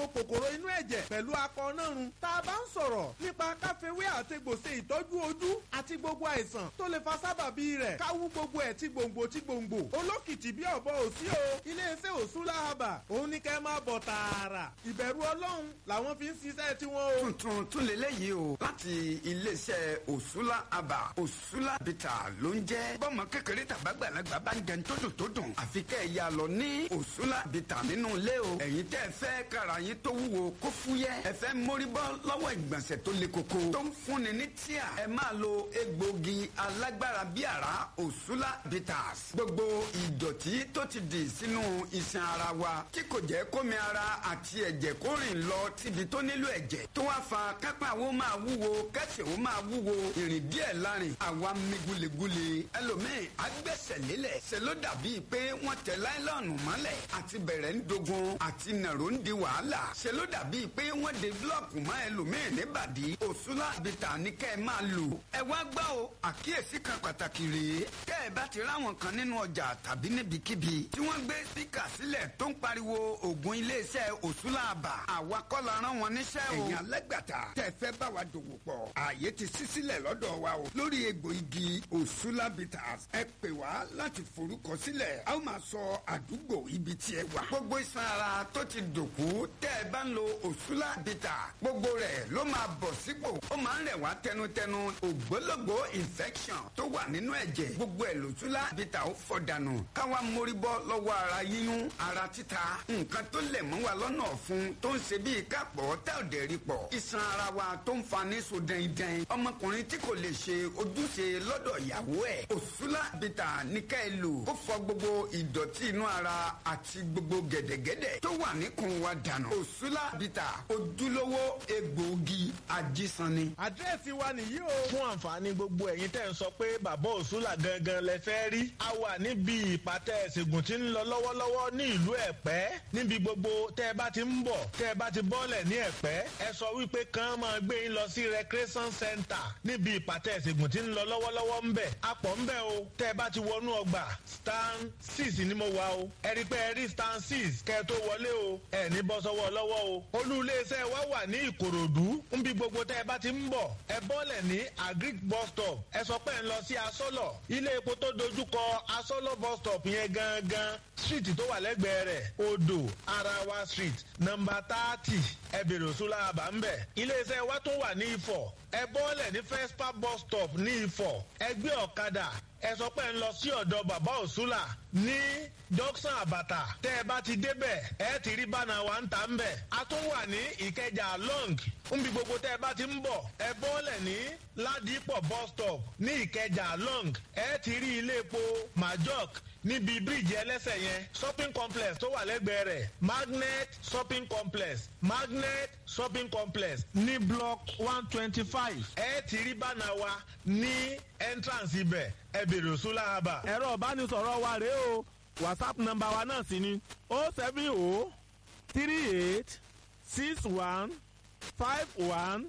kòkòrò inú ẹ̀jẹ̀ pẹ̀lú akọ nárun tá a bá ń sọ̀rọ̀ nípa káfíwé àtegbòsè ìtọ́jú ojú àti gbogbo àìsàn tó lè fa sábàbí rẹ̀ káwú gbogbo ẹ̀ tí gbòǹgbò tí gbòǹgbò olókìtì bí ọ̀bọ òsí o iléeṣẹ́ òsúlá haba òun ní kẹ́ máa bọ̀ tààrà ìbẹ̀rù ọlọ́run làwọn fi ń ṣiṣẹ́ tiwọn o. tuntun tún lélẹ́yìí o láti iléeṣẹ́ òsúlá aba òsúlá bìtà ló ń jẹ́ bọ́mọ kékeré tàbágbàlagbà bá ń jẹun tó dùn tó dùn àfi kẹ́ ẹ̀ yà lọ ní òsúlá bìtà nínú ilé o ẹ̀yin tẹ́ ẹ fẹ́ kára yín tó wúwo kó fúyẹ́ ẹ fẹ́ mórí bọ́ lọ́wọ́ ìgbọ̀nsẹ̀ tó le koko tó ń fúnni ní tíà ẹ máa lo egbògi alágbára bí àrá òsúlá bitters gbogbo ìdọ̀tí tó ti dì sínú iṣan ara wa tí kò jẹ́ kómi ara àti ẹ̀jẹ̀ kó rìn lọ síbi tó nílò ẹ̀jẹ̀ tó wá fa kápá wo máa wúwo kẹsẹ̀ wo máa wúwo ìrìn díẹ̀ lárin àwa mi gulegule ẹlòmíì agbẹ́sẹ̀ lélẹ̀ ṣe ló dàbí pé wọ́n tẹ láìlọ́ọ̀nù mọ́lẹ̀ àti bẹ̀rẹ̀ ń dogun àti nàró ń di wàhálà ṣe ló dàbí pé wọ́n de búlọ̀kù mọ́ ẹlòmíì níbàdí òsúlá bìtà ní kẹ́ ẹ máa lò ẹ wá gbọ́ o àkíyèsí kan pàtàkì rèé kẹ́ ẹ bá ti ráwọn kan nínú ọjà tàbí níbikíbi tí wọ́n gbé spíkà sílẹ̀ tó ń pariwo ògùn iléeṣẹ́ òsúlá àbà àwa kọ́ la rán wọn níṣẹ́ o. ẹ̀yin alẹ́gbàtà tẹ́ fẹ́ bá wa dòwò pọ̀ ààyè ti ṣí sílẹ̀ lọ́dọ̀ wa o lórí egbò igi òsúlá bitters ẹ pè wá láti forúkọ sílẹ̀ a ó máa sọ àdúgbò ibi tí ẹ wà. gbogbo iṣan ara tó ti dòkú tẹ́ ẹ bá ń lo òsúlá bitters gbogbo rẹ̀ ló máa bọ̀ sípò ó máa ń rẹ̀ wá tẹnutẹnu ògbólógbò infection tó wà nínú ẹ̀jẹ̀ gbogbo ẹ̀ lòsúlá bitters ó fọ̀ dànù káwa mórí bọ́ lọ́wọ́ ara yíyún ara títa nǹkan tó lẹ̀ mọ́ wa lọ́nà ọ̀fun tó ń ṣe bíi kápọ̀ tá ò dẹ̀ rí pọ̀ iṣan ara wa tó ń fa ní so dẹ́ndẹ́n ọmọkùnrin tí kò lè ṣe ojúṣe lọ́dọ̀ ìyàwó ẹ̀ òsúlá bìtà ní ká ẹ lò ó fọ̀ gbogbo ìdọ̀tí inú ara àti gbogbo gẹ̀dẹ̀gẹ̀dẹ̀ tó wà níkùn wa dànù òsúlá bìtà ojúlówó egbòogi ajísanni. àdírẹ́sì wa nìyí o. fún àǹfààní gbogbo ẹ̀yin tẹ́ ń sọ pé bàbá òsúlà gangan lẹ fẹ́ rí a wà níbi ìpàtẹ ìṣègùn tí ń lọ lọ́wọ́lọ́wọ́ ní ìlú ẹ̀pẹ́ níbi gbogbo tẹ́ ẹ bá ti ń bọ̀ tẹ́ ẹ bá ti bọ́lẹ̀ ní ẹ̀pẹ́ ẹ sọ wípé kàn máa gbé yín lọ sí recreation center níbi ìpàtẹ ìṣègùn tí ń lọ lọ́wọ́lọ́wọ́ ń bẹ̀ apọ̀ ń bẹ̀ o tẹ́ ẹ bá ti wọnú ọgbà stand six ni mo wà o ẹ rí pé ẹ rí stand six kẹ́ ẹ tó wọlé o ẹ ní bọ́ sọ́wọ́ lọ́wọ́ o olú iléeṣẹ́ wa wà ní ìkòròdú níbi gbogbo tẹ́ ẹ bá ti ń bọ̀ ẹ bọ́lẹ̀ ní agric bus stop ẹ sọ pé ẹ ń lọ sí asọ́lọ̀ ilé epo tó dojúkọ asọ́lọ̀ bus stop yẹn gangan street tó wà lẹ́gbẹ̀ẹ́ rẹ̀ odò arawa street nọmba thirty ẹ bèrè òṣùlá àbá ń bẹ̀. iléeṣẹ́ wa tún wà ní ifọ̀ ẹ bọ́lẹ̀ ní fespa bus stop ní ifọ̀ ẹ gbé ọ̀kadà ẹ sọ pé ń lọ sí ọ̀dọ̀ bàbá òṣùlà ní dọ́ksán àbàtà tẹ́ ẹ bá ti débẹ̀ ẹ ti rí bánà wa ń tà ń bẹ̀. a tún wà ní ìkẹjà long nbí gbogbo tẹ́ ẹ bá ti ń bọ̀ ẹ bọ́lẹ̀ ní ládìpọ̀ bus stop ní ìkẹjà long ẹ ti rí ilé epo majok níbi bíríìjì ẹlẹ́sẹ̀ yẹn shopping complex tó wà lẹ́gbẹ̀ẹ́ rẹ̀ magnet shopping complex magnet shopping complex ní block one twenty five ẹ ti rí bánà wa ní entrance ibẹ̀ ẹ bèrè òṣùlá àbà. ẹ̀rọ ìbánisọ̀rọ̀ wa rèé o whatsapp nọ́mbà wa náà sì ni o seven o three eight six one five one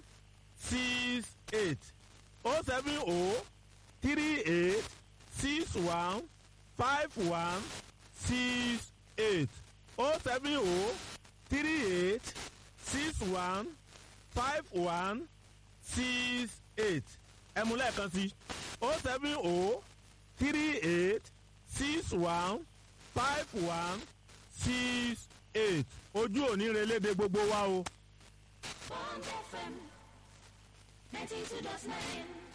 six eight o seven o three eight six one five one six eight o seven o three eight six one five one six eight ẹ mú lẹ́ẹ̀kan sí o seven o three eight six one five one six eight ojú òní relédè gbogbo wa o. Bond FM 92.9